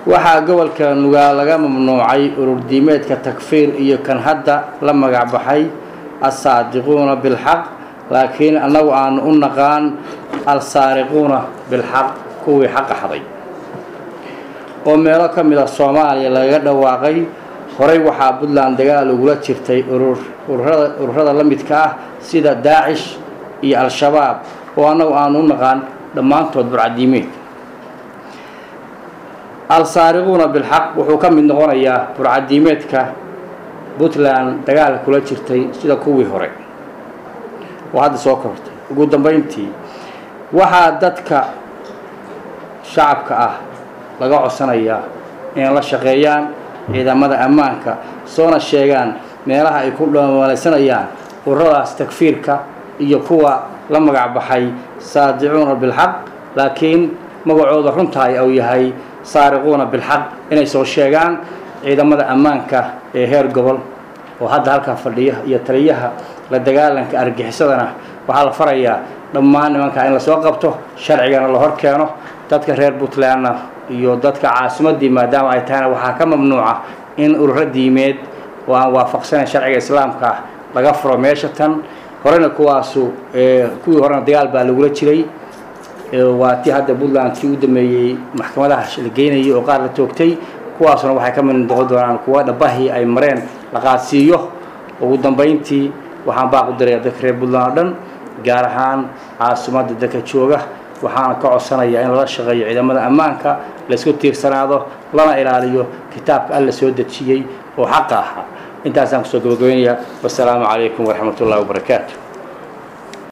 waxaa gobolka nugaal laga mamnuucay ururdiimeedka takfiir iyo kan hadda la magac baxay assaadiquuna bilxaq laakiin annagu aanu u naqaan alsaariquuna bilxaq kuwii xaqa xaday oo meelo ka mid a soomaaliya lagaga dhawaaqay horey waxaa puntland dagaal ugula jirtay ururada ururada la midka ah sida daacish iyo al-shabaab oo annagu aanu u naqaan dhammaantood burcadiimeed al-saariquuna bilxaq wuxuu ka mid noqonayaa burcadiimeedka puntland dagaalka kula jirtay sida kuwii hore oo hadda soo kortay ugu dambayntii waxaa dadka shacabka ah laga codsanayaa inay la shaqeeyaan ciidamada ammaanka soona sheegaan meelaha ay ku dhamaalaysanayaan ururadaas takfiirka iyo kuwa la magac baxay saadicuuna bilxaq laakiin magacooda runtaay uu yahay saariquuna bilxaq inay soo sheegaan ciidamada ammaanka ee heer gobol oo hadda halkaa fadhiya iyo taliyaha la dagaalanka argixisadana waxaa la farayaa dhammaan nimankaa in lasoo qabto sharcigana la hor keeno dadka reer puntlandna iyo dadka caasimadii maadaama ay tahayna waxaa ka mamnuuca in ururo diimeed oo aan waafaqsanayn sharciga islaamka ah laga furo meesha tan horena kuwaasu kuwii horena dagaal baa lagula jiray waa tii hadda puntland tii u dameeyey maxkamadaha la geynayay oo qaar la toogtay kuwaasuna waxay ka mid noqon doonaan kuwa dhabahii ay mareen la qaadsiiyo ugu dambayntii waxaan baaq u diraya dadka reer puntland oo dhan gaar ahaan caasimadda dadka jooga waxaana ka codsanayaa in lala shaqeeyo ciidamada ammaanka laysku tiirsanaado lana ilaaliyo kitaabka alla soo dejiyey oo xaqa ahaa intaasaan kusoo gabagabaynayaa wasalaamu calaykum waraxmat ullahi wabarakaatu